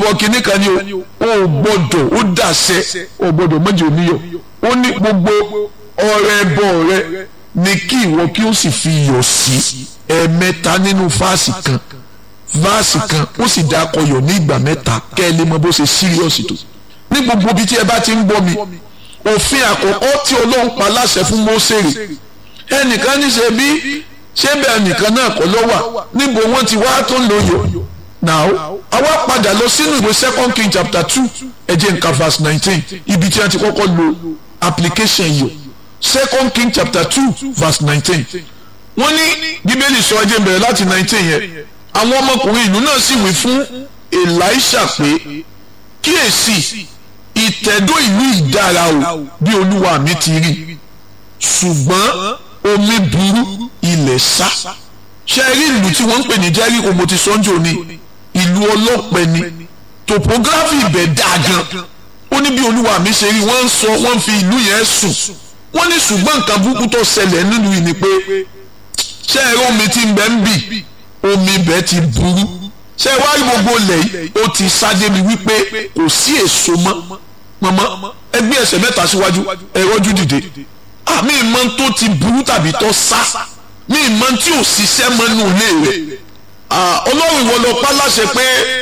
lórúkọ kínní kan ni o ò gbọ́dọ̀ ó dàṣẹ ò gbọ́dọ̀ mọ́jọ oníyọ̀ ó ní gbogbo ọrẹ ẹbọ rẹ ni kí ìwọ kí ó sì fi iyọ̀ sí ẹ̀ẹ̀mẹ́ta nínú fáàsì kan fáàsì kan ó sì dá akọyọ̀ ní ìgbà mẹ́ta kẹ́ ẹ lè mọ bó ṣe síríọ̀sì tó ní gbogbo ibi tí ẹ bá ti ń gbọ́ mi òfin àkọ́kọ́ tí Ọlọ́run pa láṣẹ fún Mósèrè ẹnìkan ní ṣe bí ṣé bẹ́ẹ̀ nìkan náà kọ́ ló wà níbo wọ́n ti wá tó ń lo yọ̀ now àwa padà lọ sínú ìwé second king chapter two ẹ jẹ́ nǹkan verse nineteen ibi tí wọ́n ti kọ́kọ́ lo application yọ̀ second king chapter two verse nineteen wọ́n ní bíbélì sọ ẹjẹ́ bẹ̀rẹ̀ láti nineteen yẹn àwọn ọmọkùnrin ìlú náà sì wí fún Èlíṣà pé kíyèsí ìtẹ̀dó ìlú ìdára o bí olúwa mi ti rí ṣùgbọ́n omi burú ilẹ̀ sá ṣe rí ìlú tí wọ́n ń pè ní Jẹ́ríkò mo ti sọ́njò ni ìlú ọlọ́pẹ ni topography ibẹ̀ dáa gan ó ní bí olúwa mi ṣe rí wọ́n ń sọ wọ́n ń fi ìlú yẹn sùn wọ́n ní ṣùgbọ́n nǹkan burúkú tó ṣẹlẹ̀ nínú yìí ni pé ṣé ẹ̀rọ omi tí ń bẹ ń bì omi ibẹ̀ ti burú ṣé wá rí gbogbo ilẹ̀ yìí ó ti sáde mi wípé kò sí èso mọ́ mọ́mọ́ ẹgbẹ́ ẹsẹ̀ mẹ́ta síwájú ẹ̀rọ́jú dìde àmì ìmọ̀ tó ti burú tàbí tó sá ní ìmọ̀ tí ò ṣiṣẹ́ mọ́nú ilé rẹ̀ ọlọ́run ìwọ lọ pa láṣẹ pé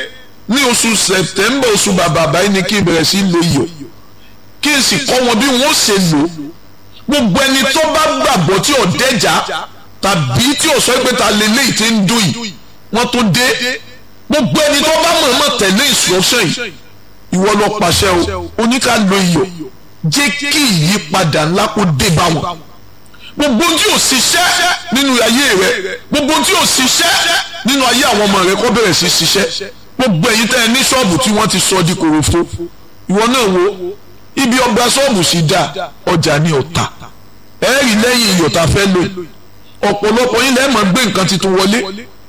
ní oṣù sẹ̀tẹ́mbà oṣù bàbà báyìí ni kí n bẹ̀rẹ̀ sí lo iyọ̀ kí n sì kọ́ wọn bí wọ́n ṣe lò gbogbo ẹni tó bá gbàgbọ́ tí ò dẹ́jà tàbí tí ò sọ pé ta lè léyìí tí ń dùn yìí wọ́n tó dé gbogbo ẹni tó bá mọ̀ọ́mọ̀ tẹ̀lé instruction yìí ìwọ lọ pàṣẹ o oníkà lo iyọ̀ jẹ́ kí ìyípadà ńlá kó dé bá wọn gbogbo tí ò ṣiṣẹ́ nínú ayé rẹ gbogbo tí ò ṣiṣẹ́ nínú ayé àwọn ọmọ rẹ kó bẹ̀rẹ̀ sí ṣiṣẹ́ gbogbo èyí tẹ́ ẹ ní ṣọ́ọ̀bù tí wọ́n ti sọ di kòròfo ìwọ náà wo ibi ọgbà ṣọ́ọ̀bù sì dá ọjà ní ọ̀tà ẹ rí lẹ́yìn iyọ̀ tá a fẹ́ lò ọ̀pọ̀lọpọ̀ yín lẹ́ẹ̀mọ́ gbé nǹkan tuntun wọlé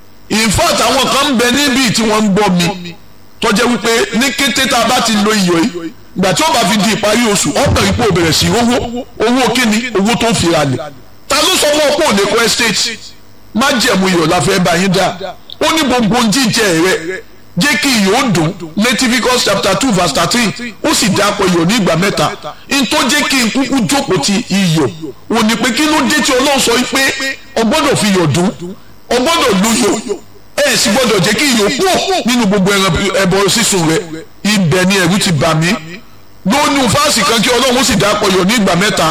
in fact àwọn kan ń bẹ níbí tí wọ́n ń gbọ́ mi tó jẹ́ wípé ní kété tá a bá ti lo iyọ̀ yìí ìgbà tí ó bá fi di ìparí oṣù ọ̀pẹ̀ ipò bẹ̀rẹ̀ sí owó owó kíni owó tó ń fi ra lẹ̀ ta ló sọ fún ọ pé ò lè kọ́ estate má jẹ̀mú iyọ̀ la fẹ́ bá yín dá ó ní gbogbo jíjẹ rẹ jẹ́ kí iyọ̀ ó dùn Leviticus chapter two verse thirteen ó sì dápọ̀ iyọ̀ ní ìgbà mẹ́ta n tó jẹ́ kí n kúkú jókòó ti iyọ̀ wò ní pé kí ló dé tí Ọlọ́run sọ pé o gbọ́dọ̀ fi iyọ̀ dùn o gbọ́dọ̀ lu iyọ̀ ẹ sì gbọ́dọ̀ jẹ́ kí iyọ̀ pọ̀ nínú gbogbo ẹbọ sísun rẹ ibẹ̀ ni ẹ̀rù ti bà mí lónú fáàsì kan kí ọlọ́run sì dá pọ̀ yọ̀ ní ìgbà mẹ́ta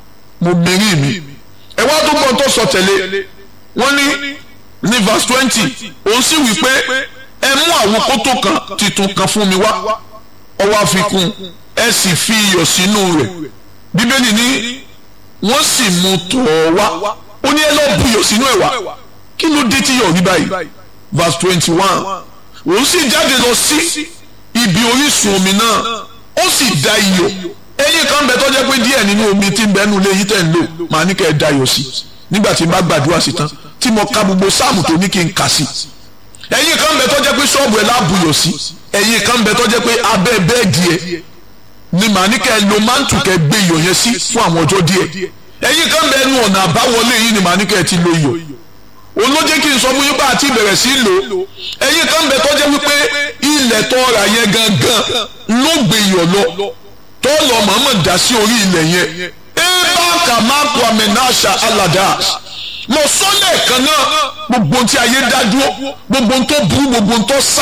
mo mẹ́rin mi ẹ wá tó gbọ́n tó sọ tẹ̀lé wọ́n ní ní verse twenty òun sì wí pé ẹ mú àwọn kótó kan titun kan fún mi wá ọwọ́ àfikún ẹ sì fi iyọ̀ sínú rẹ̀ bíbélì ní wọ́n sì mú tọ̀ ọ́ wá ó ní ẹ lọ́ọ́ bu iyọ̀ sínú ẹ̀ wá kí ló dé tí yọ̀ rí báyìí verse twenty one òun sì jáde lọ sí ibi orísun omi náà ó sì da iyọ̀ ẹyin kan bẹ tó jẹ́ pé díẹ̀ nínú omi tí ń bẹ nínú ilé yìí tẹ̀ ń lò màá ní kẹ́ ẹ da iyọ̀ sí nígbà tí n bá gbàdúrà sí tán tí mo ka gbogbo sáàmù tó ní kí n kà sí ẹyin kan bẹ tó jẹ́ pé ṣọ́ọ̀bù ẹ̀ láàbù yọ̀ sí ẹyin kan bẹ tó jẹ́ pé abẹ́ bẹ́ẹ̀dì ẹ̀ ni màá ní kẹ́ ẹ lo mántù kẹ́ ẹ gbé iyọ̀ yẹn sí fún àwọn ọjọ́ díẹ̀ ẹyin kan bẹ nu ọ̀nà àbáwọlé yìí ni màá ní kẹ́ ẹ ti lo iyọ̀ òun ló jẹ́ kí n sọ fún yín bá àti ìbẹ̀rẹ̀ sí lò ẹ̀yin kan bẹ tó jẹ́ wípé ilẹ̀ tó ra yẹn gangan ló gbé iyọ̀ lọ tó lọ mọ̀ọ́mọ̀ dá sí orí ilẹ̀ yẹn eba kàmáàkù amẹ́nàṣà aládà mo sọ lẹ́ẹ̀kan náà gbogbo tí ayé dá dúró gbogbo tó burú gbogbo tó sá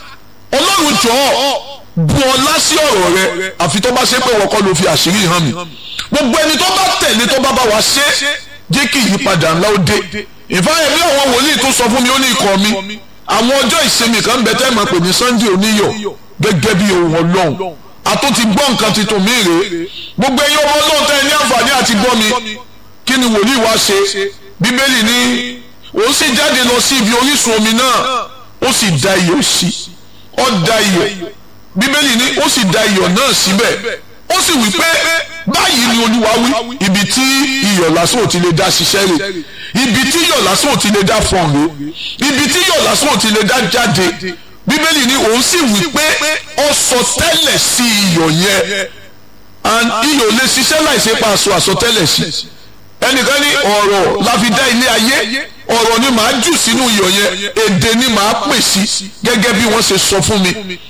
ọlọ́run jọ̀ọ́ bu ọlá sí ọ̀rọ̀ rẹ àfi tó bá ṣe pé wọ́n kọ́ ló fi àṣírí hàn mí gbogbo ẹni tó bá tẹ̀lé tó bá bá wa ṣe jẹ́ kí ìyípadà ńlá ó dé ìfáyẹ̀ bí àwọn wòlíì tó sọ fún mi ó ní ikọ̀ mi àwọn ọjọ́ ìsinmi kan bẹ tẹ́ mọ̀ pé ní Sunday oníyọ̀ gẹ́gẹ́ bí ohun ọlọ́run àtúntì gbọ́ nǹkan tuntun mi rèé gbogbo ẹ̀yin ọmọ ọlọ́run tẹ́ ẹ ní àǹfààní àti gbọ́ mi kí ni wòlíì wá ṣe bíbélì ní òun sì jáde lọ sí ibi orísun omi náà ó sì da iyọ̀ sí ó da iyọ̀ bíbélì ní ó sì da iyọ̀ náà síbẹ̀ ó sì wí pé báyìí ni olúwa wí ibi tí iyọ̀ lásán ò ti lè dá ṣiṣẹ́ rẹ̀ ibi tí iyọ̀ lásán ò ti lè dá fọ̀n rẹ̀ ibi tí iyọ̀ lásán ò ti lè dá jáde bíbélì ní òun sì wí pé ó sọ tẹ́lẹ̀ sí iyọ̀ yẹn and iyọ̀ lè ṣiṣẹ́ láìsí pa aṣọ àsọtẹ́lẹ̀ sí ẹnìkan ní ọ̀rọ̀ la fi dá ilé ayé ọ̀rọ̀ ni màá jù sínú iyọ̀ yẹn èdè ni màá pè sí gẹ́gẹ́ bí wọ́n ṣe sọ fún mi